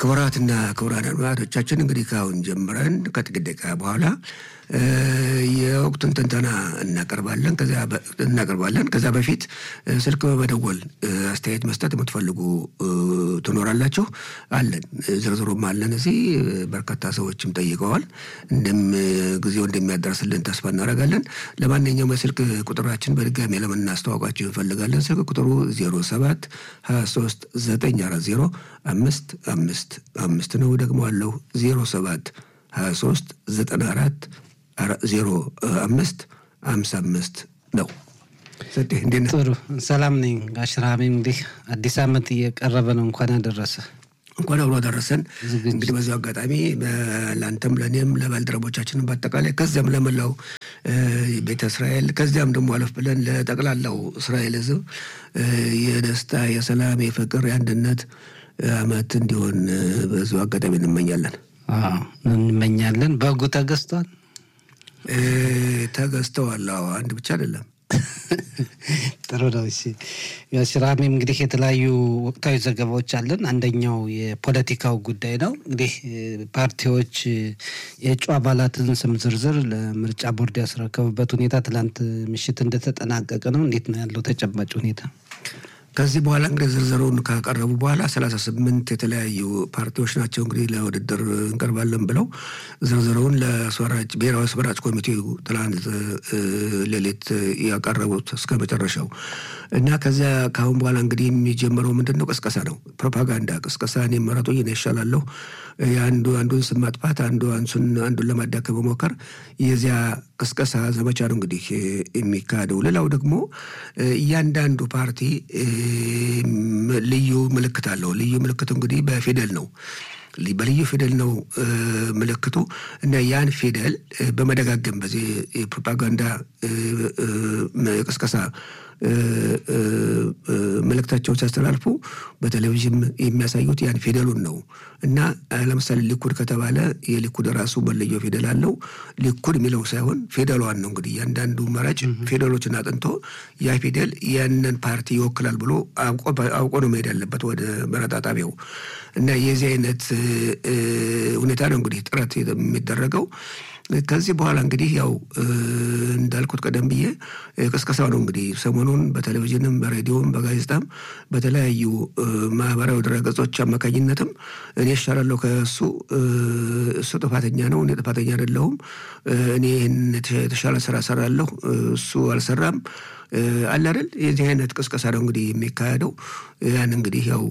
ክቡራትና ክቡራን አድማጮቻችን እንግዲህ ከአሁን ጀምረን ከጥቂት ደቂቃ በኋላ የወቅቱን ትንተና እናቀርባለን እናቀርባለን። ከዛ በፊት ስልክ በመደወል አስተያየት መስጠት የምትፈልጉ ትኖራላችሁ። አለን ዝርዝሩም አለን እዚህ በርካታ ሰዎችም ጠይቀዋል። እንደም ጊዜው እንደሚያደርስልን ተስፋ እናደርጋለን። ለማንኛውም የስልክ ቁጥራችን በድጋሚ ለምናስተዋውቃችሁ እንፈልጋለን። ስልክ ቁጥሩ ዜሮ ሰባት ሀያ ሶስት ዘጠኝ አራት ዜሮ አምስት አምስት አምስት ነው። ደግሞ አለው ዜሮ ሰባት ሀያ ሶስት ዘጠና አራት ዜሮ አምስት አምሳ አምስት ነው። ጥሩ ሰላም ነኝ። ጋሽራሚ እንግዲህ አዲስ ዓመት እየቀረበ ነው። እንኳን አደረሰ። እንኳን አብሮ አደረሰን። እንግዲህ በዚሁ አጋጣሚ ለአንተም ለእኔም ለባልደረቦቻችንም በአጠቃላይ ከዚያም ለመላው ቤተ እስራኤል ከዚያም ደግሞ አለፍ ብለን ለጠቅላላው እስራኤል ሕዝብ የደስታ የሰላም፣ የፍቅር፣ የአንድነት ዓመት እንዲሆን በዚሁ አጋጣሚ እንመኛለን እንመኛለን። በጉ ተገዝቷል ተገዝተዋል። አንድ ብቻ አይደለም። ጥሩ ነው። እሺ ሽራሚም እንግዲህ የተለያዩ ወቅታዊ ዘገባዎች አለን። አንደኛው የፖለቲካው ጉዳይ ነው። እንግዲህ ፓርቲዎች የእጩ አባላትን ስም ዝርዝር ለምርጫ ቦርድ ያስረከቡበት ሁኔታ ትላንት ምሽት እንደተጠናቀቀ ነው። እንዴት ነው ያለው ተጨባጭ ሁኔታ? ከዚህ በኋላ እንግዲህ ዝርዝሩን ካቀረቡ በኋላ ሰላሳ ስምንት የተለያዩ ፓርቲዎች ናቸው እንግዲህ ለውድድር እንቀርባለን ብለው ዝርዝሩን ለአስመራጭ ብሔራዊ አስመራጭ ኮሚቴው ትላንት ሌሊት ያቀረቡት እስከ መጨረሻው እና ከዚያ ከአሁን በኋላ እንግዲህ የሚጀምረው ምንድን ነው? ቅስቀሳ ነው። ፕሮፓጋንዳ ቅስቀሳ። እኔ መረጡኝ እኔ እሻላለሁ፣ አንዱ አንዱን ስም ማጥፋት፣ አንዱ አንሱን አንዱን ለማዳከም መሞከር፣ የዚያ ቅስቀሳ ዘመቻ ነው እንግዲህ የሚካሄደው። ሌላው ደግሞ እያንዳንዱ ፓርቲ ልዩ ምልክት አለው። ልዩ ምልክቱ እንግዲህ በፊደል ነው በልዩ ፊደል ነው ምልክቱ እና ያን ፊደል በመደጋገም በዚህ የፕሮፓጋንዳ ቅስቀሳ መልእክታቸውን ሲያስተላልፉ በቴሌቪዥን የሚያሳዩት ያን ፊደሉን ነው እና ለምሳሌ ሊኩድ ከተባለ የሊኩድ ራሱ መለየው ፊደል አለው። ሊኩድ የሚለው ሳይሆን ፊደሏን ነው እንግዲህ እያንዳንዱ መራጭ ፊደሎችን አጥንቶ ያ ፊደል ያንን ፓርቲ ይወክላል ብሎ አውቆ ነው መሄድ ያለበት ወደ መረጣ ጣቢያው እና የዚህ አይነት ሁኔታ ነው እንግዲህ ጥረት የሚደረገው። ከዚህ በኋላ እንግዲህ ያው እንዳልኩት ቀደም ብዬ ቅስቀሳው ነው እንግዲህ ሰሞኑን በቴሌቪዥንም በሬዲዮም በጋዜጣም በተለያዩ ማህበራዊ ድረገጾች አማካኝነትም እኔ እሻላለሁ ከእሱ እሱ ጥፋተኛ ነው፣ እኔ ጥፋተኛ አይደለሁም፣ እኔ ይህን የተሻለ ስራ ሰራለሁ፣ እሱ አልሰራም አለ አይደል? የዚህ አይነት ቅስቀሳ ነው እንግዲህ የሚካሄደው። ያን እንግዲህ ያው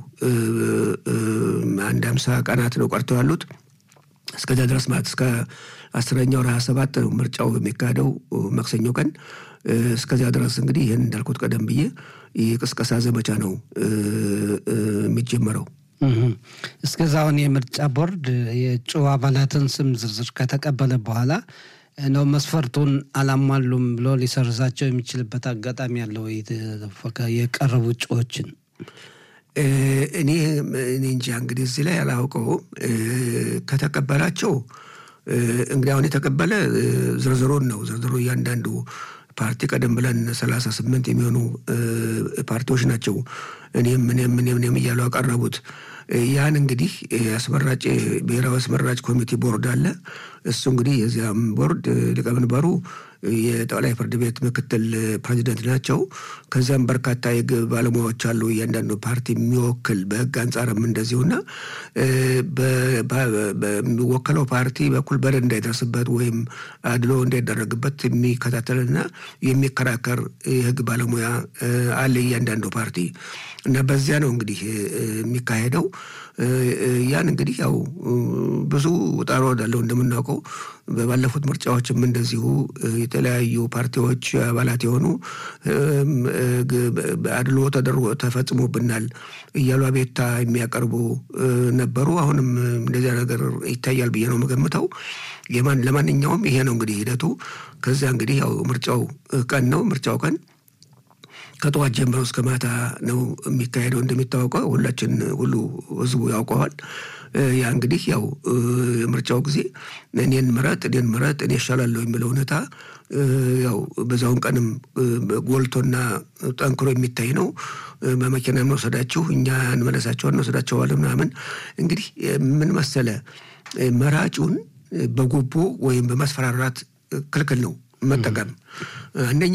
አንድ አምሳ ቀናት ነው ቀርተው ያሉት እስከዚያ ድረስ ማለት እስከ አስረኛው ሀያ ሰባት ነው ምርጫው የሚካሄደው ማክሰኞ ቀን። እስከዚያ ድረስ እንግዲህ ይህን እንዳልኩት ቀደም ብዬ የቅስቀሳ ዘመቻ ነው የሚጀመረው። እስከዛውን የምርጫ ቦርድ የእጩ አባላትን ስም ዝርዝር ከተቀበለ በኋላ ነው መስፈርቱን አላሟሉም ብሎ ሊሰርዛቸው የሚችልበት አጋጣሚ ያለው የቀረቡ እጩዎችን እኔ እኔ እንጃ እንግዲህ እዚህ ላይ አላውቀውም። ከተቀበላቸው እንግዲህ አሁን የተቀበለ ዝርዝሩን ነው ዝርዝሩ እያንዳንዱ ፓርቲ ቀደም ብለን ሰላሳ ስምንት የሚሆኑ ፓርቲዎች ናቸው እኔም እኔም እኔም እኔም እያሉ ያቀረቡት ያን እንግዲህ አስመራጭ ብሔራዊ አስመራጭ ኮሚቴ ቦርድ አለ። እሱ እንግዲህ የዚያም ቦርድ ሊቀመንበሩ የጠቅላይ ፍርድ ቤት ምክትል ፕሬዚደንት ናቸው። ከዚያም በርካታ የህግ ባለሙያዎች አሉ። እያንዳንዱ ፓርቲ የሚወክል በህግ አንጻርም እንደዚሁና በሚወከለው ፓርቲ በኩል በደል እንዳይደርስበት ወይም አድሎ እንዳይደረግበት የሚከታተልና የሚከራከር የህግ ባለሙያ አለ እያንዳንዱ ፓርቲ እና በዚያ ነው እንግዲህ የሚካሄደው። ያን እንግዲህ ያው ብዙ ውጣ ውረድ አለው እንደምናውቀው ባለፉት ምርጫዎችም እንደዚሁ የተለያዩ ፓርቲዎች አባላት የሆኑ አድሎ ተደርጎ ተፈጽሞብናል እያሉ አቤቱታ የሚያቀርቡ ነበሩ። አሁንም እንደዚያ ነገር ይታያል ብዬ ነው የምገምተው። ለማንኛውም ይሄ ነው እንግዲህ ሂደቱ። ከዚያ እንግዲህ ያው ምርጫው ቀን ነው ምርጫው ቀን ከጠዋት ጀምሮ እስከ ማታ ነው የሚካሄደው። እንደሚታወቀው ሁላችን ሁሉ ህዝቡ ያውቀዋል። ያ እንግዲህ ያው ምርጫው ጊዜ እኔን ምረጥ፣ እኔን ምረጥ፣ እኔ እሻላለሁ የሚለው ሁኔታ ያው በዛውን ቀንም ጎልቶና ጠንክሮ የሚታይ ነው። በመኪና እንወሰዳችሁ እኛ እንመለሳቸዋል እንወሰዳቸዋለን ምናምን። እንግዲህ ምን መሰለ መራጩን በጉቦ ወይም በማስፈራራት ክልክል ነው መጠቀም። አንደኛ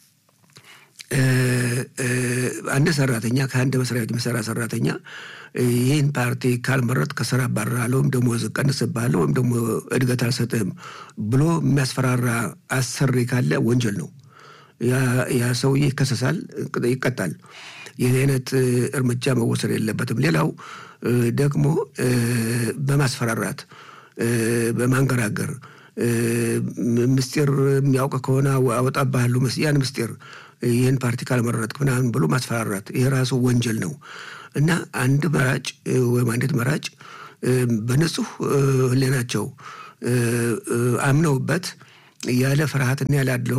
አንድ ሰራተኛ ከአንድ መስሪያ ቤት የሚሰራ ሰራተኛ ይህን ፓርቲ ካልመረጥ ከስራ አባርራለሁ ወይም ደግሞ ቀንስብሃለሁ ወይም ደግሞ እድገት አልሰጥህም ብሎ የሚያስፈራራ አሰሪ ካለ ወንጀል ነው። ያ ሰውዬ ይከሰሳል፣ ይቀጣል። ይህ አይነት እርምጃ መወሰድ የለበትም። ሌላው ደግሞ በማስፈራራት በማንገራገር ምስጢር የሚያውቅ ከሆነ አወጣብሃለሁ ያን ምስጢር ይህን ፓርቲ ካልመረጥክ ምናምን ብሎ ማስፈራራት ይህ ራሱ ወንጀል ነው እና አንድ መራጭ ወይም አንዲት መራጭ በንጹህ ሕሊናቸው አምነውበት ያለ ፍርሃትና ያለ አድልዎ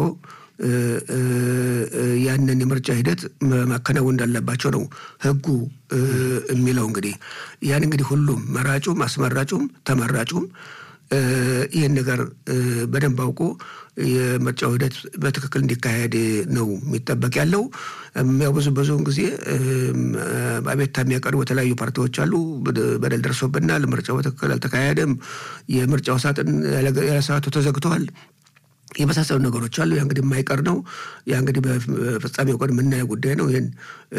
ያንን የምርጫ ሂደት ማከናወን እንዳለባቸው ነው ሕጉ የሚለው። እንግዲህ ያን እንግዲህ ሁሉም መራጩም አስመራጩም ተመራጩም ይህን ነገር በደንብ አውቆ የምርጫው ሂደት በትክክል እንዲካሄድ ነው የሚጠበቅ ያለው። ያው ብዙ ብዙውን ጊዜ አቤቱታ የሚያቀርቡ የተለያዩ ፓርቲዎች አሉ። በደል ደርሶብናል፣ ምርጫው በትክክል አልተካሄደም፣ የምርጫው ሳጥን ያለ ሰዓቱ ተዘግተዋል የመሳሰሉ ነገሮች አሉ። ያ እንግዲህ የማይቀር ነው። ያ እንግዲህ በፍጻሜው ቀን የምናየው ጉዳይ ነው። ይህን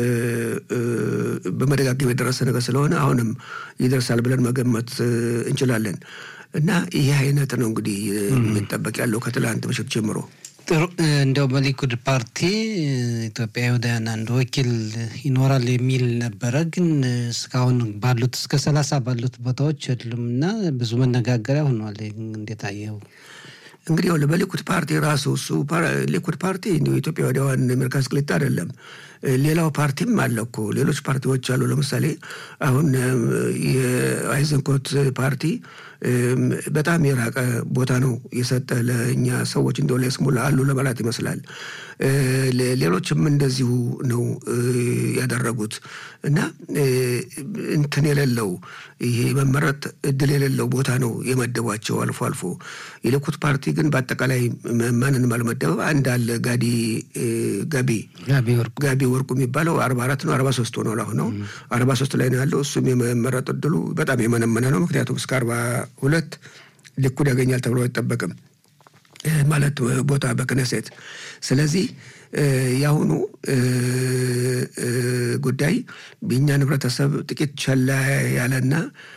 በመደጋገም የደረሰ ነገር ስለሆነ አሁንም ይደርሳል ብለን መገመት እንችላለን። እና ይህ አይነት ነው እንግዲህ የሚጠበቅ ያለው ከትላንት ምሽት ጀምሮ። ጥሩ እንዲያው በሊኩድ ፓርቲ ኢትዮጵያውያን አንድ ወኪል ይኖራል የሚል ነበረ። ግን እስካሁን ባሉት እስከ ሰላሳ ባሉት ቦታዎች የሉም እና ብዙ መነጋገሪያ ሆኗል። እንዴት አየኸው? እንግዲህ ያው በሊኩድ ፓርቲ ራሱ እሱ ሊኩድ ፓርቲ እንዲሁ ኢትዮጵያ ወዲያዋን ሜርካስ ቅሊጣ አይደለም። ሌላው ፓርቲም አለ እኮ ሌሎች ፓርቲዎች አሉ። ለምሳሌ አሁን የአይዘንኮት ፓርቲ በጣም የራቀ ቦታ ነው የሰጠ ለእኛ ሰዎች እንደው ለስሙላ አሉ ለማለት ይመስላል። ሌሎችም እንደዚሁ ነው ያደረጉት እና እንትን የሌለው ይሄ መመረጥ እድል የሌለው ቦታ ነው የመደቧቸው አልፎ አልፎ። የሊኩድ ፓርቲ ግን በአጠቃላይ ማንንም አልመደበም። አንድ አለ ጋዲ ጋቢ ጋቢ ወርቁ የሚባለው አርባ አራት ነው አርባ ሶስት ሆኗል። አሁን ነው አርባ ሶስት ላይ ነው ያለው። እሱም የመመረጥ እድሉ በጣም የመነመነ ነው። ምክንያቱም እስከ አርባ ሁለት ሊኩድ ያገኛል ተብሎ አይጠበቅም ማለት ቦታ በክነሴት። ስለዚህ የአሁኑ ጉዳይ የእኛን ህብረተሰብ ጥቂት ቸላ ያለና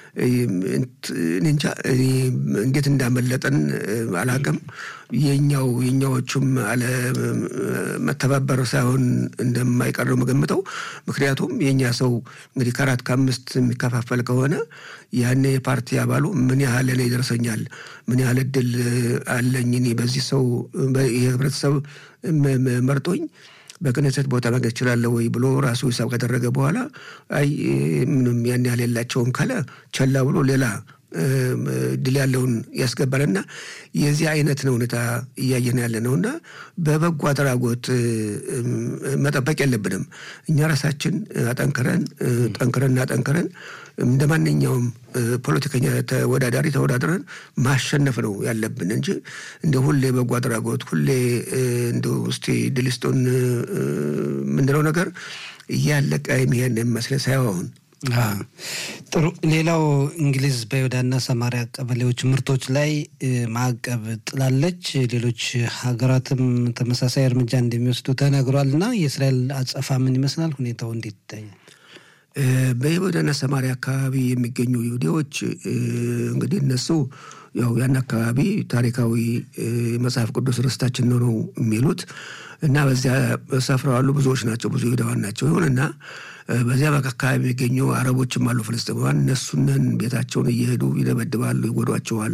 እንጃ እንዴት እንዳመለጠን አላቅም። የኛው የኛዎቹም አለመተባበር ሳይሆን እንደማይቀር ነው የምገምተው። ምክንያቱም የእኛ ሰው እንግዲህ ከአራት ከአምስት የሚከፋፈል ከሆነ ያኔ የፓርቲ አባሉ ምን ያህል እኔ ይደርሰኛል፣ ምን ያህል እድል አለኝ እኔ በዚህ ሰው የህብረተሰብ መርጦኝ በክነሰት ቦታ ማግኘት እችላለሁ ወይ ብሎ ራሱ ሂሳብ ካደረገ በኋላ አይ ምንም ያን ያህል የላቸውም ካለ ቸላ ብሎ ሌላ ድል ያለውን ያስገባልና የዚህ አይነት ነው ሁኔታ እያየን ያለ ነው። እና በበጎ አድራጎት መጠበቅ የለብንም። እኛ ራሳችን አጠንክረን ጠንክረን ጠንክረን እንደ ማንኛውም ፖለቲከኛ ተወዳዳሪ ተወዳድረን ማሸነፍ ነው ያለብን እንጂ እንደ ሁሌ በጎ አድራጎት ሁሌ እንደ ውስጤ ድልስቶን የምንለው ነገር እያለቀ የሚሄድ የሚመስለን ሳይሆን ጥሩ። ሌላው እንግሊዝ በይሁዳና ሰማሪያ ቀበሌዎች ምርቶች ላይ ማዕቀብ ጥላለች። ሌሎች ሀገራትም ተመሳሳይ እርምጃ እንደሚወስዱ ተነግሯል። እና የእስራኤል አጸፋ ምን ይመስላል? ሁኔታው እንዴት ይታያል? በይሁዳና ሰማሪያ አካባቢ የሚገኙ ይሁዲዎች እንግዲህ እነሱ ያው ያን አካባቢ ታሪካዊ መጽሐፍ ቅዱስ ርስታችን ነው ነው የሚሉት እና በዚያ ሰፍረው ያሉ ብዙዎች ናቸው፣ ብዙ ይሁዳዋን ናቸው። ይሁንና በዚያ አካባቢ የሚገኙ አረቦችም አሉ፣ ፍልስጤማውያን። እነሱንን ቤታቸውን እየሄዱ ይደበድባሉ፣ ይጎዷቸዋል፣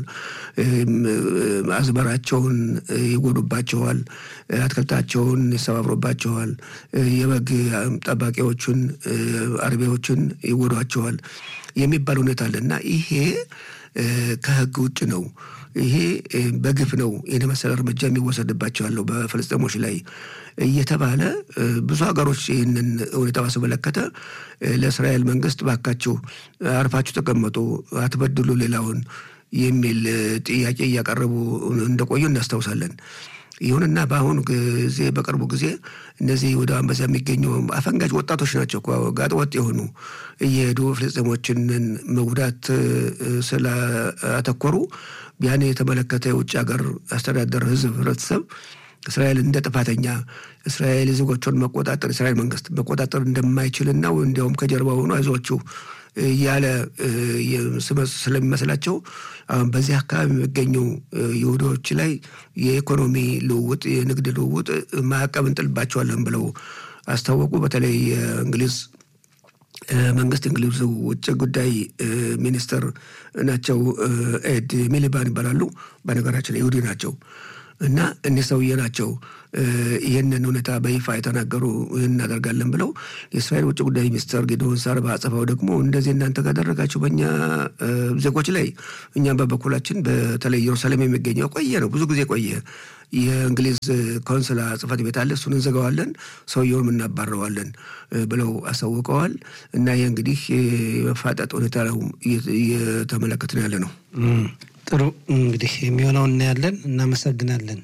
አዝመራቸውን ይጎዱባቸዋል፣ አትክልታቸውን ይሰባብሩባቸዋል፣ የበግ ጠባቂዎቹን አርቢዎችን ይጎዷቸዋል የሚባል ሁኔታ አለ እና ይሄ ከህግ ውጭ ነው። ይሄ በግፍ ነው ይህን መሰለ እርምጃ የሚወሰድባቸው ያለው በፍልስጤሞች ላይ እየተባለ ብዙ ሀገሮች ይህንን ሁኔታ ባስመለከተ ለእስራኤል መንግስት ባካችሁ አርፋችሁ ተቀመጡ፣ አትበድሉ ሌላውን የሚል ጥያቄ እያቀረቡ እንደቆዩ እናስታውሳለን። ይሁንና በአሁኑ ጊዜ በቅርቡ ጊዜ እነዚህ ወደ አንበሳ የሚገኙ አፈንጋጭ ወጣቶች ናቸው ጋጥ ወጥ የሆኑ እየሄዱ ፍልስጤሞችን መጉዳት ስላተኮሩ ያን የተመለከተ የውጭ ሀገር አስተዳደር ህዝብ ህብረተሰብ እስራኤል እንደ ጥፋተኛ እስራኤል ዜጎቿን መቆጣጠር እስራኤል መንግስት መቆጣጠር እንደማይችልና እንዲያውም ከጀርባ ሆኖ አይዟችሁ እያለ ስለሚመስላቸው አሁን በዚህ አካባቢ የሚገኙ ይሁዶች ላይ የኢኮኖሚ ልውውጥ፣ የንግድ ልውውጥ ማዕቀብ እንጥልባቸዋለን ብለው አስታወቁ። በተለይ የእንግሊዝ መንግስት እንግሊዝ ውጭ ጉዳይ ሚኒስትር ናቸው። ኤድ ሚሊባን ይባላሉ። በነገራችን ይሁዲ ናቸው እና እኒህ ሰውዬ ናቸው ይህንን ሁኔታ በይፋ የተናገሩ ይህን እናደርጋለን ብለው የእስራኤል ውጭ ጉዳይ ሚኒስትር ጌዶን ሳር በአጸፋው ደግሞ እንደዚህ እናንተ ካደረጋችሁ በእኛ ዜጎች ላይ እኛም በበኩላችን በተለይ ኢየሩሳሌም የሚገኘው ቆየ ነው ብዙ ጊዜ ቆየ የእንግሊዝ ኮንስላ ጽህፈት ቤት አለ እሱን እንዘጋዋለን ሰውየውን እናባረዋለን ብለው አሳውቀዋል እና ይህ እንግዲህ የመፋጠጥ ሁኔታ ነው እየተመለከትን ያለ ነው ጥሩ እንግዲህ የሚሆነው እናያለን እናመሰግናለን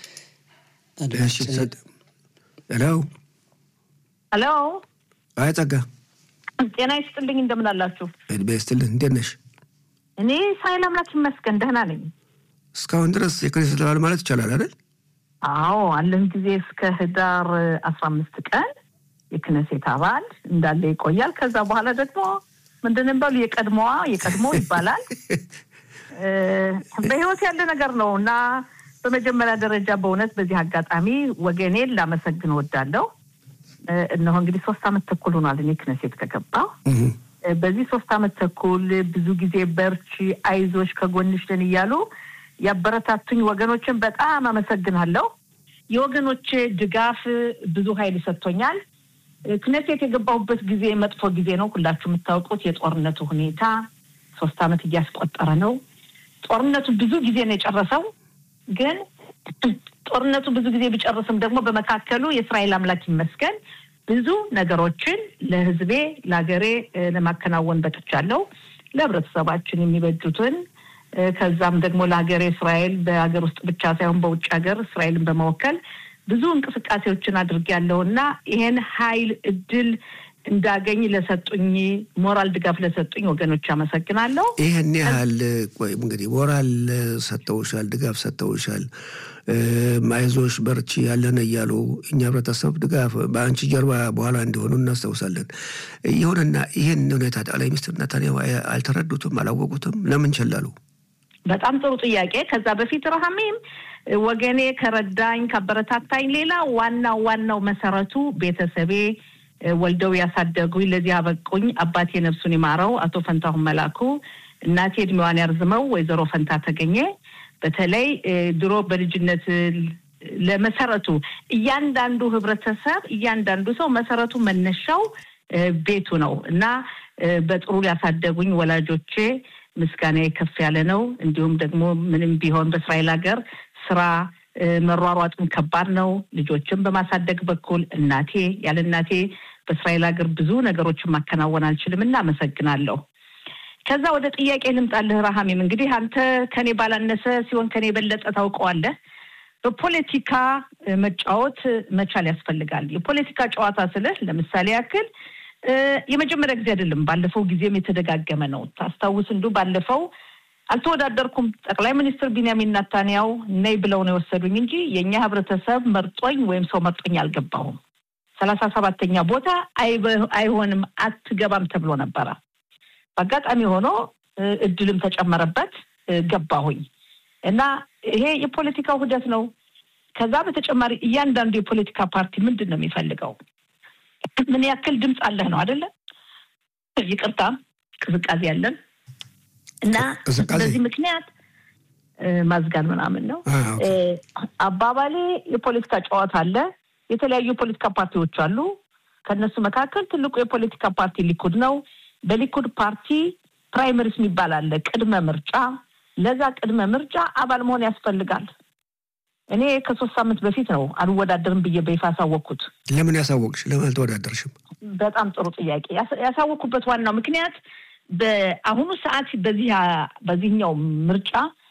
ሄሎ ሄሎ አይ ጸጋ ጤና ይስጥልኝ እንደምን አላችሁ እድሜ ይስጥልን እንዴት ነሽ እኔ ሳይል አምላክ ይመስገን ደህና ነኝ እስካሁን ድረስ የክኔሴት አባል ማለት ይቻላል አይደል አዎ አለን ጊዜ እስከ ህዳር አስራ አምስት ቀን የክነሴት አባል እንዳለ ይቆያል ከዛ በኋላ ደግሞ ምንድን ባሉ የቀድሞዋ የቀድሞ ይባላል በህይወት ያለ ነገር ነው እና በመጀመሪያ ደረጃ በእውነት በዚህ አጋጣሚ ወገኔን ላመሰግን ወዳለሁ እነሆ እንግዲህ ሶስት አመት ተኩል ሆኗል እኔ ክነሴት ከገባው በዚህ ሶስት አመት ተኩል ብዙ ጊዜ በርቺ አይዞች ከጎንሽ ነን እያሉ ያበረታቱኝ ወገኖችን በጣም አመሰግናለሁ የወገኖች ድጋፍ ብዙ ሀይል ሰጥቶኛል ክነሴት የገባሁበት ጊዜ መጥፎ ጊዜ ነው ሁላችሁ የምታውቁት የጦርነቱ ሁኔታ ሶስት አመት እያስቆጠረ ነው ጦርነቱ ብዙ ጊዜ ነው የጨረሰው ግን ጦርነቱ ብዙ ጊዜ ቢጨርስም ደግሞ በመካከሉ የእስራኤል አምላክ ይመስገን ብዙ ነገሮችን ለህዝቤ ለሀገሬ ለማከናወን በቅቻለሁ ለህብረተሰባችን የሚበጁትን ከዛም ደግሞ ለሀገሬ እስራኤል በሀገር ውስጥ ብቻ ሳይሆን በውጭ ሀገር እስራኤልን በመወከል ብዙ እንቅስቃሴዎችን አድርጌያለሁ እና ይሄን ሀይል እድል እንዳገኝ ለሰጡኝ ሞራል ድጋፍ ለሰጡኝ ወገኖች አመሰግናለሁ። ይህን ያህል ቆይ እንግዲህ ሞራል ሰጥተውሻል፣ ድጋፍ ሰጥተውሻል፣ አይዞሽ በርቺ ያለን እያሉ እኛ ህብረተሰብ ድጋፍ በአንቺ ጀርባ በኋላ እንዲሆኑ እናስታውሳለን። ይሁንና ይህን ሁኔታ ጠቅላይ ሚኒስትር ነታንያሁ አልተረዱትም፣ አላወቁትም። ለምን ቸላሉ? በጣም ጥሩ ጥያቄ። ከዛ በፊት ረሃሜም ወገኔ ከረዳኝ ካበረታታኝ ሌላ ዋናው ዋናው መሰረቱ ቤተሰቤ ወልደው ያሳደጉኝ ለዚህ አበቁኝ አባቴ ነፍሱን ይማረው አቶ ፈንታሁን መላኩ፣ እናቴ እድሜዋን ያርዝመው ወይዘሮ ፈንታ ተገኘ። በተለይ ድሮ በልጅነት ለመሰረቱ እያንዳንዱ ህብረተሰብ እያንዳንዱ ሰው መሰረቱ መነሻው ቤቱ ነው እና በጥሩ ያሳደጉኝ ወላጆቼ ምስጋና ከፍ ያለ ነው። እንዲሁም ደግሞ ምንም ቢሆን በእስራኤል ሀገር ስራ መሯሯጥም ከባድ ነው። ልጆችን በማሳደግ በኩል እናቴ ያለ እናቴ በእስራኤል ሀገር ብዙ ነገሮችን ማከናወን አልችልም እና አመሰግናለሁ። ከዛ ወደ ጥያቄ ልምጣልህ ረሃሜም። እንግዲህ አንተ ከኔ ባላነሰ ሲሆን ከኔ የበለጠ ታውቀዋለህ። በፖለቲካ መጫወት መቻል ያስፈልጋል። የፖለቲካ ጨዋታ ስልህ ለምሳሌ ያክል የመጀመሪያ ጊዜ አይደለም። ባለፈው ጊዜም የተደጋገመ ነው። ታስታውስ እንዱ ባለፈው አልተወዳደርኩም። ጠቅላይ ሚኒስትር ቢንያሚን ናታንያው ነይ ብለው ነው የወሰዱኝ እንጂ የእኛ ህብረተሰብ መርጦኝ ወይም ሰው መርጦኝ አልገባሁም። ሰላሳ ሰባተኛ ቦታ አይሆንም አትገባም ተብሎ ነበረ። በአጋጣሚ ሆኖ እድልም ተጨመረበት ገባሁኝ እና ይሄ የፖለቲካ ውህደት ነው። ከዛ በተጨማሪ እያንዳንዱ የፖለቲካ ፓርቲ ምንድን ነው የሚፈልገው? ምን ያክል ድምፅ አለህ ነው አይደለ? ይቅርታ ቅዝቃዜ ያለን እና በዚህ ምክንያት ማዝጋን ምናምን ነው አባባሌ። የፖለቲካ ጨዋታ አለ። የተለያዩ የፖለቲካ ፓርቲዎች አሉ። ከእነሱ መካከል ትልቁ የፖለቲካ ፓርቲ ሊኩድ ነው። በሊኩድ ፓርቲ ፕራይመሪስ የሚባል አለ፣ ቅድመ ምርጫ። ለዛ ቅድመ ምርጫ አባል መሆን ያስፈልጋል። እኔ ከሶስት ሳምንት በፊት ነው አልወዳደርም ብዬ በይፋ ያሳወቅኩት። ለምን ያሳወቅሽ? ለምን አልተወዳደርሽም? በጣም ጥሩ ጥያቄ። ያሳወቅኩበት ዋናው ምክንያት በአሁኑ ሰዓት በዚህ በዚህኛው ምርጫ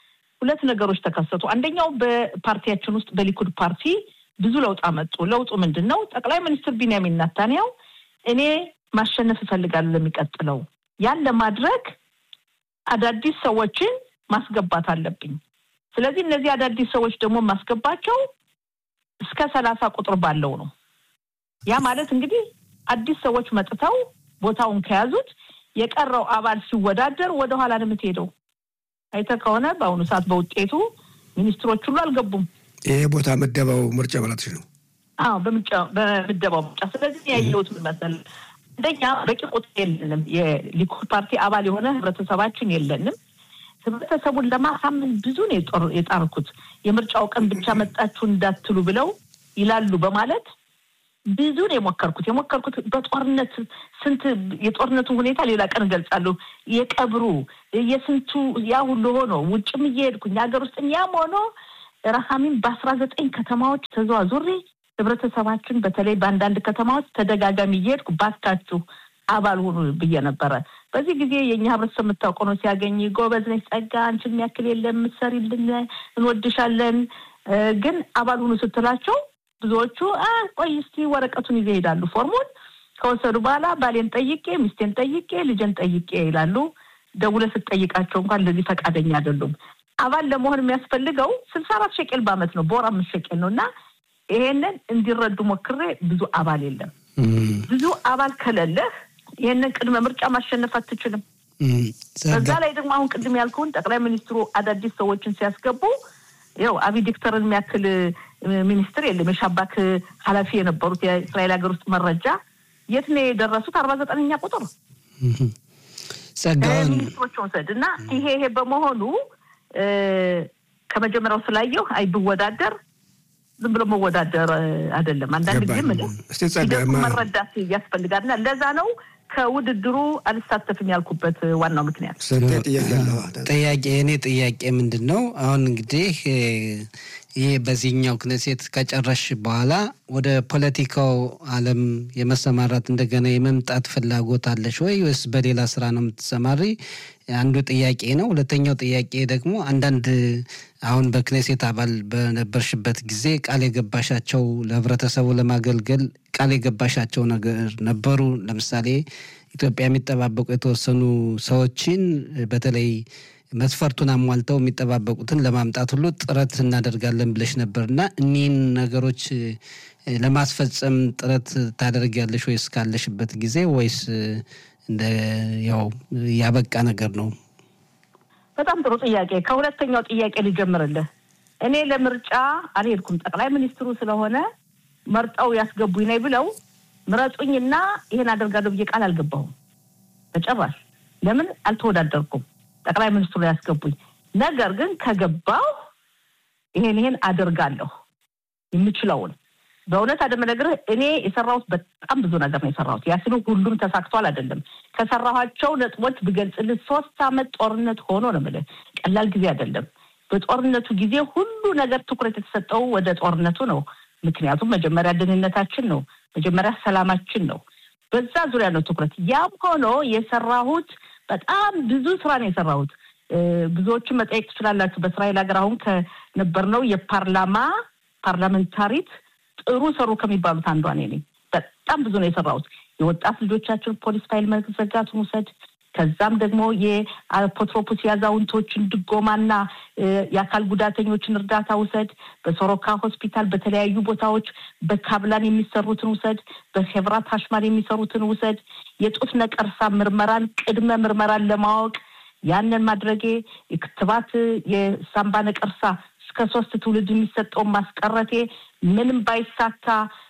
ሁለት ነገሮች ተከሰቱ። አንደኛው በፓርቲያችን ውስጥ በሊኩድ ፓርቲ ብዙ ለውጥ አመጡ። ለውጡ ምንድን ነው? ጠቅላይ ሚኒስትር ቢንያሚን ናታንያው እኔ ማሸነፍ እፈልጋለሁ ለሚቀጥለው ያን ለማድረግ አዳዲስ ሰዎችን ማስገባት አለብኝ። ስለዚህ እነዚህ አዳዲስ ሰዎች ደግሞ ማስገባቸው እስከ ሰላሳ ቁጥር ባለው ነው። ያ ማለት እንግዲህ አዲስ ሰዎች መጥተው ቦታውን ከያዙት የቀረው አባል ሲወዳደር ወደኋላ ነው የምትሄደው። አይተህ ከሆነ በአሁኑ ሰዓት በውጤቱ ሚኒስትሮች ሁሉ አልገቡም። ይሄ ቦታ ምደባው ምርጫ ማለትሽ ነው? አዎ በምደባው ምርጫ። ስለዚህ ያየሁት ምን መሰለህ፣ አንደኛ በቂ ቁጥር የለንም። የሊኩድ ፓርቲ አባል የሆነ ህብረተሰባችን የለንም። ህብረተሰቡን ለማሳመን ብዙ ነው የጣርኩት። የምርጫው ቀን ብቻ መጣችሁ እንዳትሉ ብለው ይላሉ በማለት ብዙ ነው የሞከርኩት የሞከርኩት በጦርነት ስንት የጦርነቱን ሁኔታ ሌላ ቀን እገልጻለሁ። የቀብሩ የስንቱ ያ ሁሉ ሆኖ ውጭም እየሄድኩኝ ሀገር ውስጥ ያም ሆኖ ረሃሚን በአስራ ዘጠኝ ከተማዎች ተዘዋዙሬ ህብረተሰባችን በተለይ በአንዳንድ ከተማዎች ተደጋጋሚ እየሄድኩ ባካችሁ አባል ሆኑ ብዬ ነበረ። በዚህ ጊዜ የእኛ ህብረተሰብ የምታውቀው ነው ሲያገኝ ጎበዝ ነች፣ ጸጋ አንቺን የሚያክል የለም የምትሰሪልን፣ እንወድሻለን፣ ግን አባል ሁኑ ስትላቸው ብዙዎቹ ቆይ እስቲ ወረቀቱን ይዘው ይሄዳሉ። ፎርሙን ከወሰዱ በኋላ ባሌን ጠይቄ፣ ሚስቴን ጠይቄ፣ ልጄን ጠይቄ ይላሉ። ደውለህ ስትጠይቃቸው እንኳን እንደዚህ ፈቃደኛ አይደሉም። አባል ለመሆን የሚያስፈልገው ስልሳ አራት ሸቄል በአመት ነው፣ በወር አምስት ሸቄል ነው እና ይሄንን እንዲረዱ ሞክሬ ብዙ አባል የለም። ብዙ አባል ከሌለህ ይህንን ቅድመ ምርጫ ማሸነፍ አትችልም። በዛ ላይ ደግሞ አሁን ቅድም ያልከውን ጠቅላይ ሚኒስትሩ አዳዲስ ሰዎችን ሲያስገቡ ያው አቢ ዲክተርን የሚያክል ሚኒስትር የለም። የሻባክ ኃላፊ የነበሩት የእስራኤል ሀገር ውስጥ መረጃ የት ነው የደረሱት? አርባ ዘጠነኛ ቁጥር ሚኒስትሮች ወሰድ እና ይሄ ይሄ በመሆኑ ከመጀመሪያው ስላየው አይ ብወዳደር ዝም ብሎ መወዳደር አይደለም። አንዳንድ ጊዜ ሂደቱ መረዳት ያስፈልጋል እና ለዛ ነው ከውድድሩ አልሳተፍም ያልኩበት ዋናው ምክንያት። ጥያቄ የእኔ ጥያቄ ምንድን ነው አሁን እንግዲህ ይህ በዚህኛው ክነሴት ከጨረሽ በኋላ ወደ ፖለቲካው ዓለም የመሰማራት እንደገና የመምጣት ፍላጎት አለሽ ወይ ወይስ በሌላ ስራ ነው የምትሰማሪ? አንዱ ጥያቄ ነው። ሁለተኛው ጥያቄ ደግሞ አንዳንድ አሁን በክኔሴት አባል በነበርሽበት ጊዜ ቃል የገባሻቸው ለህብረተሰቡ ለማገልገል ቃል የገባሻቸው ነገር ነበሩ። ለምሳሌ ኢትዮጵያ የሚጠባበቁ የተወሰኑ ሰዎችን በተለይ መስፈርቱን አሟልተው የሚጠባበቁትን ለማምጣት ሁሉ ጥረት እናደርጋለን ብለሽ ነበር እና እኒህን ነገሮች ለማስፈጸም ጥረት ታደርጊያለሽ ወይስ ካለሽበት ጊዜ ወይስ እንደ ያው ያበቃ ነገር ነው? በጣም ጥሩ ጥያቄ። ከሁለተኛው ጥያቄ ልጀምርልህ። እኔ ለምርጫ አልሄድኩም። ጠቅላይ ሚኒስትሩ ስለሆነ መርጠው ያስገቡኝ ነኝ ብለው ምረጡኝና ይሄን አደርጋለሁ ብዬ ቃል አልገባሁም በጭራሽ። ለምን አልተወዳደርኩም? ጠቅላይ ሚኒስትሩ ያስገቡኝ። ነገር ግን ከገባው ይሄን ይሄን አደርጋለሁ የምችለውን በእውነት አደመነግርህ እኔ የሰራሁት በጣም ብዙ ነገር ነው የሰራሁት። ያ ስሉ ሁሉም ተሳክቷል አይደለም። ከሰራኋቸው ነጥቦች ብገልጽልህ ሶስት አመት ጦርነት ሆኖ ነው የምልህ። ቀላል ጊዜ አይደለም። በጦርነቱ ጊዜ ሁሉ ነገር ትኩረት የተሰጠው ወደ ጦርነቱ ነው። ምክንያቱም መጀመሪያ ደህንነታችን ነው፣ መጀመሪያ ሰላማችን ነው። በዛ ዙሪያ ነው ትኩረት። ያም ሆኖ የሰራሁት በጣም ብዙ ስራ ነው የሰራሁት። ብዙዎችን መጠየቅ ትችላላችሁ። በእስራኤል ሀገር አሁን ከነበርነው የፓርላማ ፓርላመንታሪት ጥሩ ሰሩ ከሚባሉት አንዷ እኔ ነኝ። በጣም ብዙ ነው የሰራሁት። የወጣት ልጆቻችን ፖሊስ ፋይል መዘጋቱን ውሰድ። ከዛም ደግሞ የአፖትሮፖስ የአዛውንቶችን ድጎማና የአካል ጉዳተኞችን እርዳታ ውሰድ። በሶሮካ ሆስፒታል በተለያዩ ቦታዎች በካብላን የሚሰሩትን ውሰድ። በሄብራት ሀሽማል የሚሰሩትን ውሰድ። የጡት ነቀርሳ ምርመራን ቅድመ ምርመራን ለማወቅ ያንን ማድረጌ የክትባት የሳምባ ነቀርሳ እስከ ሶስት ትውልድ የሚሰጠውን ማስቀረቴ ምንም ባይሳካ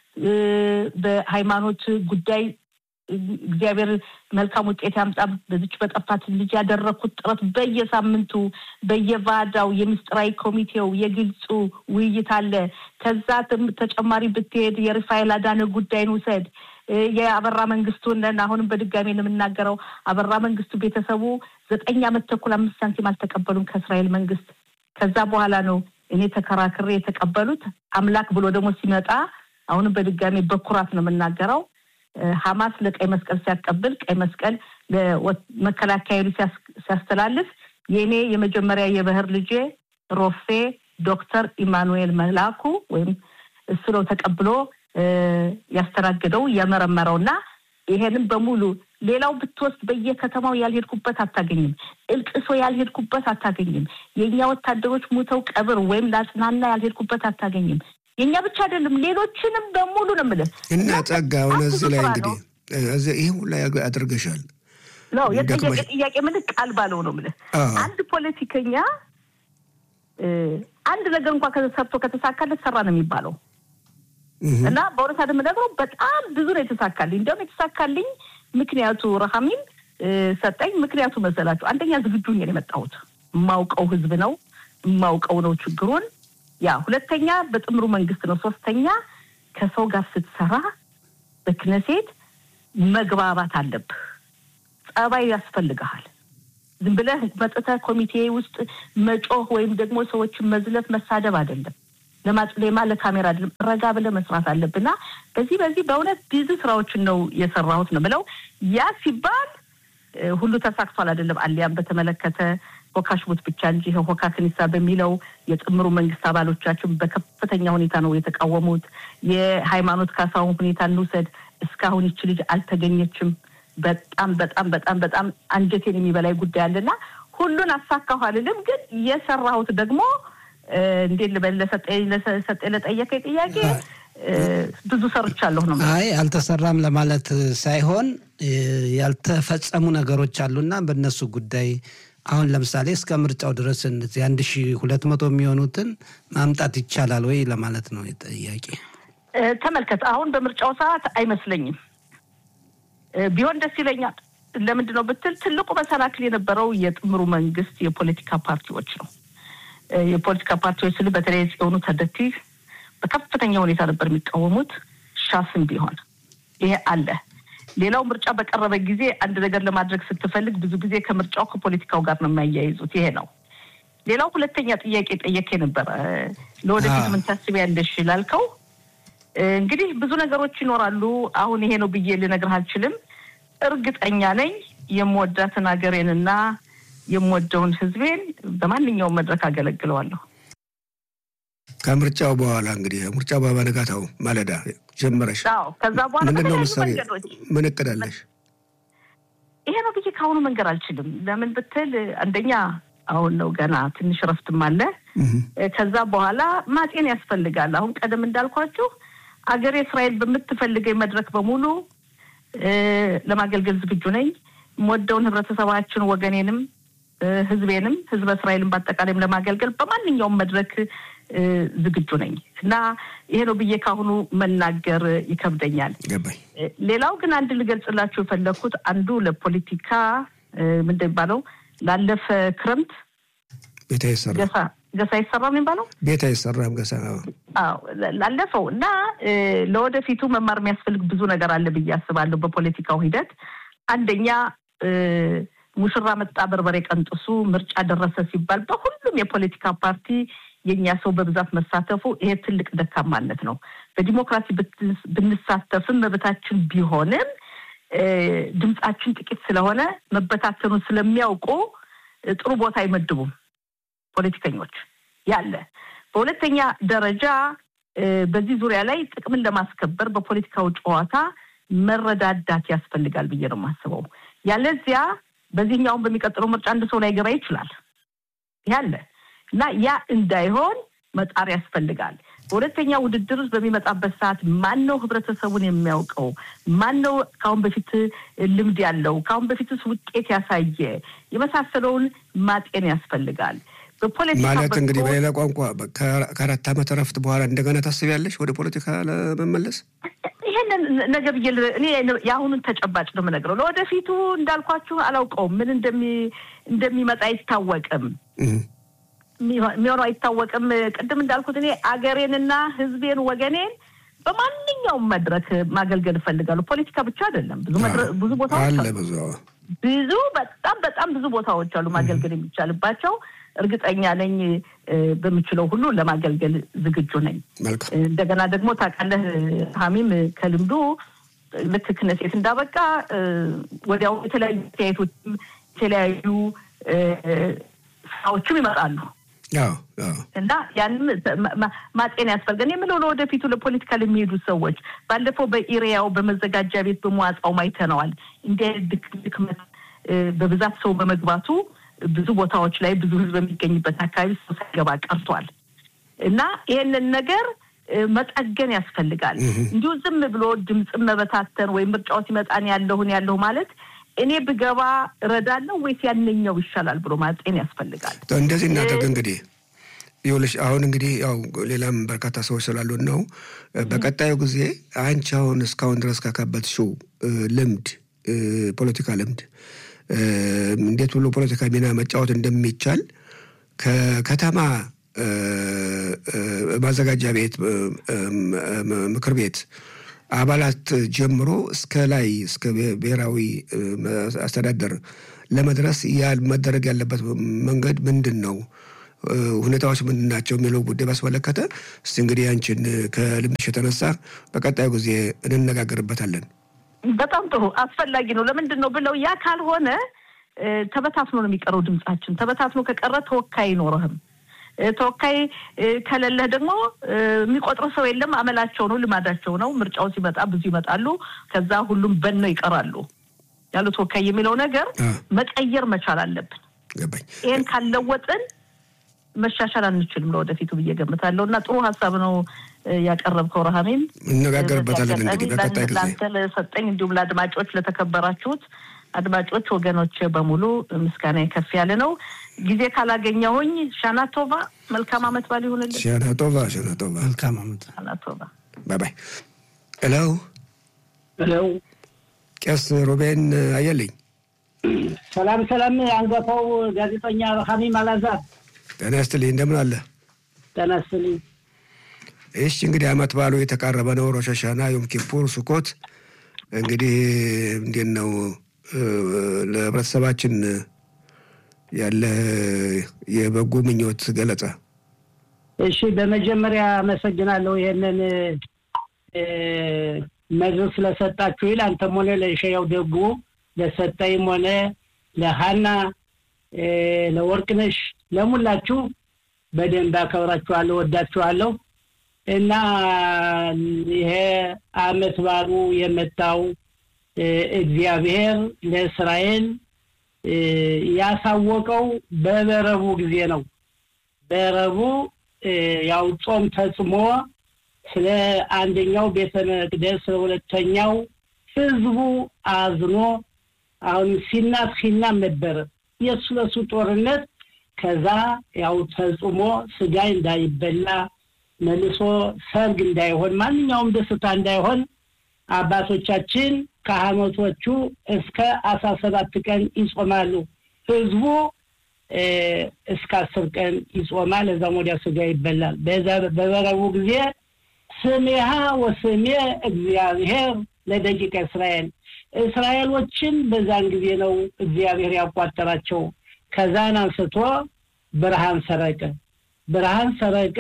በሃይማኖት ጉዳይ እግዚአብሔር መልካም ውጤት ያምጣ በዚች በጠፋት ልጅ ያደረግኩት ጥረት በየሳምንቱ በየቫዳው የምስጢራዊ ኮሚቴው የግልጹ ውይይት አለ። ከዛ ተጨማሪ ብትሄድ የሪፋኤል አዳነ ጉዳይን ውሰድ። የአበራ መንግስቱን አሁንም በድጋሚ የምናገረው አበራ መንግስቱ ቤተሰቡ ዘጠኝ ዓመት ተኩል አምስት ሳንቲም አልተቀበሉም ከእስራኤል መንግስት። ከዛ በኋላ ነው እኔ ተከራክሬ የተቀበሉት። አምላክ ብሎ ደግሞ ሲመጣ አሁንም በድጋሚ በኩራት ነው የምናገረው ሀማስ ለቀይ መስቀል ሲያቀብል ቀይ መስቀል ለመከላከያ ሲያስተላልፍ የእኔ የመጀመሪያ የባህር ልጄ ሮፌ ዶክተር ኢማኑኤል መላኩ ወይም እሱ ነው ተቀብሎ ያስተናግደው የመረመረው እና ይሄንም በሙሉ ሌላው ብትወስድ በየከተማው ያልሄድኩበት አታገኝም። እልቅሶ ያልሄድኩበት አታገኝም። የእኛ ወታደሮች ሙተው ቀብር ወይም ለአጽናና ያልሄድኩበት አታገኝም። የእኛ ብቻ አይደለም ሌሎችንም በሙሉ ነው የምልህ እና ጸጋ ሆነ እዚህ ላይ እንግዲህ ይህ ሁላ አድርገሻል ነው የጠየቀ ጥያቄ ምልህ ቃል ባለው ነው ምልህ አንድ ፖለቲከኛ አንድ ነገር እንኳን ሰርቶ ከተሳካለት ሰራ ነው የሚባለው እና በእውነት የምነግረው በጣም ብዙ ነው የተሳካልኝ። እንዲያውም የተሳካልኝ ምክንያቱ ረሃሚም ሰጠኝ ምክንያቱ መሰላችሁ፣ አንደኛ ዝግጁ ነው የመጣሁት የማውቀው ህዝብ ነው የማውቀው ነው ችግሩን። ያ ሁለተኛ በጥምሩ መንግስት ነው። ሶስተኛ ከሰው ጋር ስትሰራ በክነሴት መግባባት አለብህ። ጸባይ ያስፈልግሃል። ዝም ብለህ መጥተህ ኮሚቴ ውስጥ መጮህ ወይም ደግሞ ሰዎችን መዝለፍ መሳደብ አይደለም። ለማጽሌማ ለካሜራ አይደለም። ረጋ ብለህ መስራት አለብና በዚህ በዚህ በእውነት ብዙ ስራዎችን ነው የሰራሁት ነው ብለው ያ ሲባል ሁሉ ተሳክቷል አይደለም። አሊያም በተመለከተ ሆካሽቡት ብቻ እንጂ ሆካ ክኒሳ በሚለው የጥምሩ መንግስት አባሎቻችን በከፍተኛ ሁኔታ ነው የተቃወሙት። የሃይማኖት ካሳውን ሁኔታ እንውሰድ። እስካሁን ይች ልጅ አልተገኘችም። በጣም በጣም በጣም በጣም አንጀቴን የሚበላይ ጉዳይ አለና ሁሉን አሳካሁ አልልም፣ ግን የሰራሁት ደግሞ እንዴት ልበል ለሰጠ ለጠየቀኝ ጥያቄ ብዙ ሰርቻለሁ ነው። አይ አልተሰራም ለማለት ሳይሆን ያልተፈጸሙ ነገሮች አሉና በእነሱ ጉዳይ አሁን ለምሳሌ እስከ ምርጫው ድረስ እነዚህ አንድ ሺ ሁለት መቶ የሚሆኑትን ማምጣት ይቻላል ወይ ለማለት ነው ጥያቄ። ተመልከት፣ አሁን በምርጫው ሰዓት አይመስለኝም። ቢሆን ደስ ይለኛል። ለምንድን ነው ብትል ትልቁ መሰናክል የነበረው የጥምሩ መንግስት የፖለቲካ ፓርቲዎች ነው። የፖለቲካ ፓርቲዎች ስል በተለይ ጽዮኑ ተደቲ በከፍተኛ ሁኔታ ነበር የሚቃወሙት። ሻስም ቢሆን ይሄ አለ። ሌላው ምርጫ በቀረበ ጊዜ አንድ ነገር ለማድረግ ስትፈልግ ብዙ ጊዜ ከምርጫው ከፖለቲካው ጋር ነው የሚያያይዙት። ይሄ ነው። ሌላው ሁለተኛ ጥያቄ ጠየቄ ነበረ። ለወደፊት ምን ታስቢያለሽ ላልከው እንግዲህ ብዙ ነገሮች ይኖራሉ። አሁን ይሄ ነው ብዬ ልነግርህ አልችልም። እርግጠኛ ነኝ የምወዳትን ሀገሬንና የምወደውን ሕዝቤን በማንኛውም መድረክ አገለግለዋለሁ። ከምርጫው በኋላ እንግዲህ ምርጫው በነጋታው ማለዳ ጀመረሽ። ከዛ በኋላ ምንድን ነው በተለያዩ ምሳሌ መንገዶች ምን እቅድ አለሽ? ይሄ ነው ብዬ ከአሁኑ መንገር አልችልም። ለምን ብትል አንደኛ አሁን ነው ገና ትንሽ ረፍትም አለ። ከዛ በኋላ ማጤን ያስፈልጋል። አሁን ቀደም እንዳልኳችሁ አገሬ እስራኤል በምትፈልገኝ መድረክ በሙሉ ለማገልገል ዝግጁ ነኝ። የምወደውን ህብረተሰባችን፣ ወገኔንም፣ ህዝቤንም ህዝበ እስራኤልን በአጠቃላይም ለማገልገል በማንኛውም መድረክ ዝግጁ ነኝ እና ይሄ ነው ብዬ ካሁኑ መናገር ይከብደኛል። ገባኝ። ሌላው ግን አንድ ልገልጽላችሁ የፈለግኩት አንዱ ለፖለቲካ ምንድን የሚባለው ላለፈ ክረምት ቤት አይሰራም፣ ገሳ ገሳ አይሰራም የሚባለው ቤት አይሰራም ገሳ አዎ ላለፈው እና ለወደፊቱ መማር የሚያስፈልግ ብዙ ነገር አለ ብዬ አስባለሁ። በፖለቲካው ሂደት አንደኛ ሙሽራ መጣ በርበሬ ቀንጥሱ ምርጫ ደረሰ ሲባል በሁሉም የፖለቲካ ፓርቲ የእኛ ሰው በብዛት መሳተፉ ይሄ ትልቅ ደካማነት ነው። በዲሞክራሲ ብንሳተፍም መብታችን ቢሆንም ድምፃችን ጥቂት ስለሆነ መበታተኑን ስለሚያውቁ ጥሩ ቦታ አይመድቡም ፖለቲከኞች ያለ። በሁለተኛ ደረጃ በዚህ ዙሪያ ላይ ጥቅምን ለማስከበር በፖለቲካው ጨዋታ መረዳዳት ያስፈልጋል ብዬ ነው የማስበው። ያለዚያ በዚህኛውን በሚቀጥለው ምርጫ አንድ ሰው ላይገባ ይችላል ያለ እና ያ እንዳይሆን መጣር ያስፈልጋል። በሁለተኛ ውድድር በሚመጣበት ሰዓት ማን ነው ህብረተሰቡን የሚያውቀው? ማን ነው ከአሁን በፊት ልምድ ያለው? ከአሁን በፊትስ ውጤት ያሳየ? የመሳሰለውን ማጤን ያስፈልጋል። በፖለቲካ ማለት እንግዲህ በሌላ ቋንቋ ከአራት ዓመት እረፍት በኋላ እንደገና ታስቢያለሽ ወደ ፖለቲካ ለመመለስ? ይሄንን ነገ ብዬ እኔ የአሁኑን ተጨባጭ ነው የምነግረው። ለወደፊቱ እንዳልኳችሁ አላውቀውም። ምን እንደሚመጣ አይታወቅም። የሚሆነው አይታወቅም። ቅድም እንዳልኩት እኔ አገሬንና ህዝቤን ወገኔን በማንኛውም መድረክ ማገልገል እፈልጋለሁ። ፖለቲካ ብቻ አይደለም። ብዙ ብዙ ቦታዎች አለ አሉ። ብዙ ብዙ በጣም በጣም ብዙ ቦታዎች አሉ ማገልገል የሚቻልባቸው። እርግጠኛ ነኝ በምችለው ሁሉ ለማገልገል ዝግጁ ነኝ። መልካም እንደገና ደግሞ ታውቃለህ ሀሚም ከልምዱ ልክ ክነሴት እንዳበቃ ወዲያው የተለያዩ አስተያየቶችም የተለያዩ ስራዎችም ይመጣሉ። እና ያንም ማጤን ያስፈልገን የምለው ለወደፊቱ ለፖለቲካ ለሚሄዱ ሰዎች ባለፈው በኢሪያው በመዘጋጃ ቤት በመዋጻው አይተነዋል። እንዲህ ድክመት በብዛት ሰው በመግባቱ ብዙ ቦታዎች ላይ ብዙ ሕዝብ በሚገኝበት አካባቢ ሰው ሳይገባ ቀርቷል እና ይህንን ነገር መጠገን ያስፈልጋል። እንዲሁ ዝም ብሎ ድምፅን መበታተን ወይም ምርጫው ሲመጣን ያለሁን ያለሁ ማለት እኔ ብገባ እረዳለሁ ወይስ ያነኛው ይሻላል ብሎ ማጤን ያስፈልጋል። እንደዚህ እናደርግ እንግዲህ ይኸውልሽ አሁን እንግዲህ ያው ሌላም በርካታ ሰዎች ስላሉን ነው። በቀጣዩ ጊዜ አንቺ አሁን እስካሁን ድረስ ካካበትሽው ልምድ ፖለቲካ ልምድ እንዴት ብሎ ፖለቲካ ሚና መጫወት እንደሚቻል ከከተማ ማዘጋጃ ቤት ምክር ቤት አባላት ጀምሮ እስከ ላይ እስከ ብሔራዊ አስተዳደር ለመድረስ መደረግ ያለበት መንገድ ምንድን ነው? ሁኔታዎች ምንድን ናቸው? የሚለው ጉዳይ ባስመለከተ እስቲ እንግዲህ አንቺን ከልምድሽ የተነሳ በቀጣዩ ጊዜ እንነጋገርበታለን። በጣም ጥሩ አስፈላጊ ነው። ለምንድን ነው ብለው ያ ካልሆነ ተበታትኖ ነው የሚቀረው ድምጻችን። ተበታትኖ ከቀረ ተወካይ አይኖርህም። ተወካይ ከሌለህ ደግሞ የሚቆጥር ሰው የለም። አመላቸው ነው፣ ልማዳቸው ነው። ምርጫው ሲመጣ ብዙ ይመጣሉ። ከዛ ሁሉም በነው ይቀራሉ። ያሉ ተወካይ የሚለው ነገር መቀየር መቻል አለብን። ገባኝ። ይህን ካለወጥን መሻሻል አንችልም ለወደፊቱ ብዬ ገምታለሁ። እና ጥሩ ሀሳብ ነው ያቀረብከው ረሃሜም። እነጋገርበታለን እንግዲህ በቀጣይ ጊዜ ለአንተ ለሰጠኝ እንዲሁም ለአድማጮች ለተከበራችሁት አድማጮች ወገኖች በሙሉ ምስጋና ከፍ ያለ ነው። ጊዜ ካላገኘሁኝ ሻናቶቫ መልካም አመት ባል ይሁንልን። ሻናቶቫ ሻናቶቫ መልካም አመት ሻናቶቫ ባይ ባይ። ሄሎ ሄሎ፣ ቄስ ሩቤን አየልኝ። ሰላም ሰላም። አንጋፋው ጋዜጠኛ ሀሚም አላዛር ጤና ይስጥልኝ። እንደምን አለ? ጤና ይስጥልኝ። እሺ እንግዲህ አመት ባሉ የተቃረበ ነው። ሮሽ ሀሻና፣ ዮም ኪፑር፣ ሱኮት እንግዲህ እንዴት ነው ለህብረተሰባችን ያለ የበጎ ምኞት ገለጻ? እሺ በመጀመሪያ አመሰግናለሁ ይህንን መድረክ ስለሰጣችሁ ይል አንተም ሆነ ለሸያው ደጉ ለሰጠይም ሆነ ለሀና ለወርቅነሽ ለሙላችሁ በደንብ አከብራችኋለሁ፣ ወዳችኋለሁ እና ይሄ አመት ባሉ የመጣው እግዚአብሔር ለእስራኤል ያሳወቀው በበረቡ ጊዜ ነው። በረቡ ያው ጾም ተጽሞ ስለ አንደኛው ቤተ መቅደስ ስለ ሁለተኛው ህዝቡ አዝኖ አሁን ሲናት ሲናም ነበረ የእሱ ለሱ ጦርነት ከዛ ያው ተጽሞ ስጋ እንዳይበላ መልሶ ሰርግ እንዳይሆን ማንኛውም ደስታ እንዳይሆን አባቶቻችን ካህናቶቹ እስከ አስራ ሰባት ቀን ይጾማሉ። ህዝቡ እስከ አስር ቀን ይጾማል። እዛም ወዲያ ስጋ ይበላል። በበረቡ ጊዜ ስሜሃ ወስሜ እግዚአብሔር ለደቂቀ እስራኤል እስራኤሎችን በዛን ጊዜ ነው እግዚአብሔር ያቋጠራቸው። ከዛን አንስቶ ብርሃን ሰረቀ። ብርሃን ሰረቀ።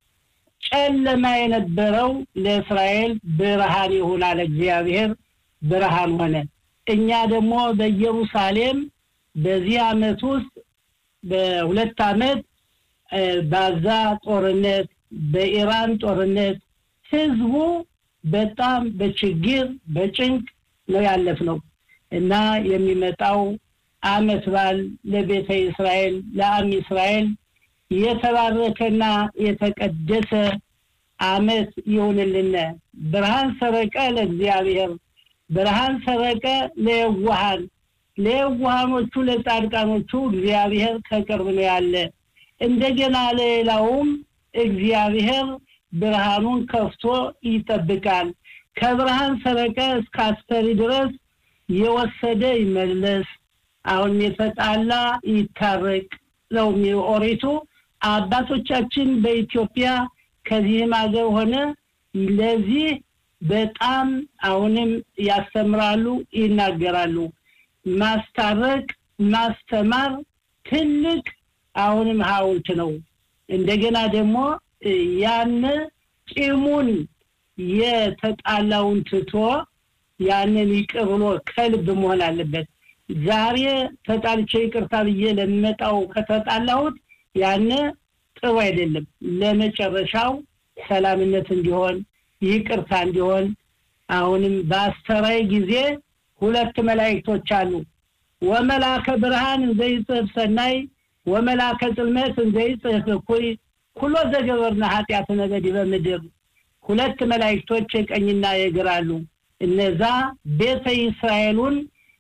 ጨለማ የነበረው ለእስራኤል ብርሃን ይሆናል። እግዚአብሔር ብርሃን ሆነ። እኛ ደግሞ በኢየሩሳሌም በዚህ ዓመት ውስጥ በሁለት ዓመት ባዛ ጦርነት፣ በኢራን ጦርነት ህዝቡ በጣም በችግር በጭንቅ ነው ያለፍነው እና የሚመጣው ዓመት በዓል ለቤተ እስራኤል ለአም እስራኤል የተባረከና የተቀደሰ ዓመት ይሁንልን። ብርሃን ሰረቀ ለእግዚአብሔር፣ ብርሃን ሰረቀ ለየዋሃን፣ ለየዋሃኖቹ ለጻድቃኖቹ እግዚአብሔር ከቅርብ ነው ያለ። እንደገና ለሌላውም እግዚአብሔር ብርሃኑን ከፍቶ ይጠብቃል። ከብርሃን ሰረቀ እስከ አስፈሪ ድረስ የወሰደ ይመለስ፣ አሁን የተጣላ ይታረቅ ነው ኦሪቱ። አባቶቻችን በኢትዮጵያ ከዚህም ሀገር ሆነ ለዚህ በጣም አሁንም ያስተምራሉ፣ ይናገራሉ። ማስታረቅ፣ ማስተማር ትልቅ አሁንም ሐውልት ነው። እንደገና ደግሞ ያን ቂሙን የተጣላውን ትቶ ያንን ይቅር ብሎ ከልብ መሆን አለበት። ዛሬ ተጣልቼ ይቅርታ ብዬ ለመጣው ከተጣላሁት ያን ጥሩ አይደለም። ለመጨረሻው ሰላምነት እንዲሆን ይቅርታ እንዲሆን አሁንም በአስተራይ ጊዜ ሁለት መላእክቶች አሉ። ወመላከ ብርሃን እንዘይጽሕፍ ሰናይ ወመላከ ጽልመት እንዘይጽሕፍ እኩይ ኩሎ ዘገበርና ኃጢአትነ በዲበ ምድር። ሁለት መላእክቶች የቀኝና የግራ አሉ። እነዛ ቤተ እስራኤሉን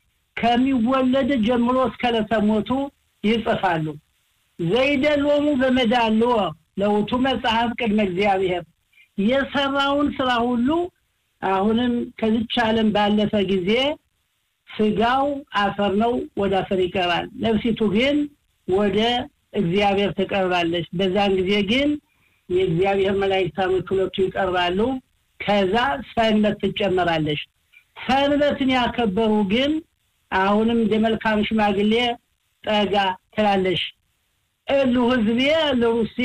ከሚወለድ ጀምሮ እስከ ዕለተ ሞቱ ይጽፋሉ። ዘይደሎሙ በመዳልዎ ለውቱ መጽሐፍ ቅድመ እግዚአብሔር የሰራውን ስራ ሁሉ አሁንም ከዚች ዓለም ባለፈ ጊዜ ስጋው አፈር ነው፣ ወደ አፈር ይቀራል። ነፍሲቱ ግን ወደ እግዚአብሔር ትቀርባለች። በዛን ጊዜ ግን የእግዚአብሔር መላእክታኖች ሁለቱ ይቀርባሉ። ከዛ ሰንበት ትጨመራለች። ሰንበትን ያከበሩ ግን አሁንም እንደ መልካም ሽማግሌ ጠጋ ትላለሽ። እሉ ህዝቤ ለሩሴ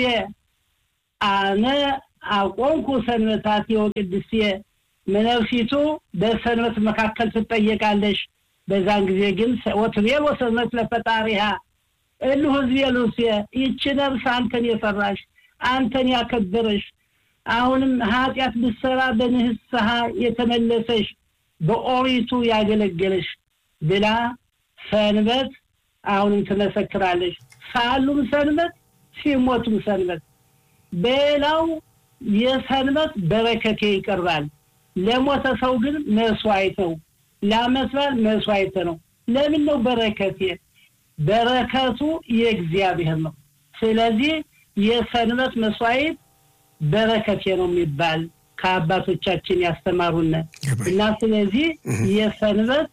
አነ አቆንኩ ሰንበታት የወቅድሴ መነፍሲቱ በሰንበት መካከል ትጠየቃለሽ። በዛን ጊዜ ግን ወትቤሎ ሰንበት ለፈጣሪሃ እሉ ህዝቤ ለሩሴ ይቺ ነፍስ አንተን የፈራሽ አንተን ያከበረሽ አሁንም ኃጢአት ብትሰራ በንስሐ የተመለሰሽ በኦሪቱ ያገለገለሽ ብላ ሰንበት አሁንም ትመሰክራለች። ሳሉም ሰንበት ሲሞቱም ሰንበት። በሌላው የሰንበት በረከቴ ይቀርባል። ለሞተ ሰው ግን መስዋዕት ነው። ለዓመት በዓል መስዋዕት ነው። ለምን ነው በረከቴ? በረከቱ የእግዚአብሔር ነው። ስለዚህ የሰንበት መስዋዕት በረከቴ ነው የሚባል ከአባቶቻችን ያስተማሩን እና ስለዚህ የሰንበት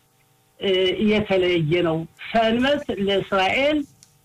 የተለየ ነው። ሰንበት ለእስራኤል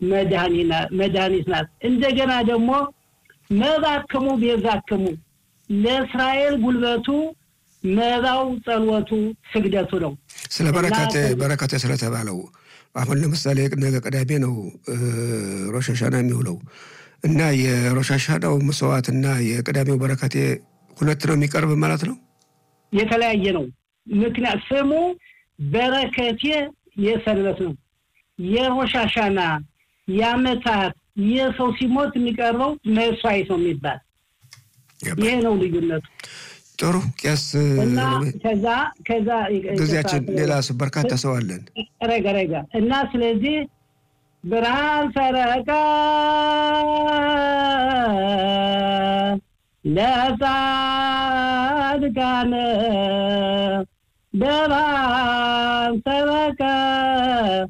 መድኃኒት ናት። እንደገና ደግሞ መባክሙ ቤዛክሙ ለእስራኤል ጉልበቱ መባው፣ ጸሎቱ፣ ስግደቱ ነው። ስለ በረከት በረከት ስለተባለው አሁን ለምሳሌ ነገ ቅዳሜ ነው ሮሽ ሀሻና የሚውለው እና የሮሽ ሀሻናው መስዋዕት እና የቅዳሜው በረከቴ ሁለት ነው የሚቀርብ ማለት ነው። የተለያየ ነው። ምክንያት ስሙ በረከቴ የሰንበት ነው። የሮሽ ሀሻና የዓመታት የሰው ሲሞት የሚቀርበው መስዋዕት ነው የሚባል ይሄ ነው ልዩነቱ። ጥሩ ቄስ እና ከዛ ከዛ ጊዜያችን ሌላ በርካታ ሰው አለን። ረጋ ረጋ እና ስለዚህ ብርሃን ሰረቀ ለጻድቃነ ብርሃን ሰረቀ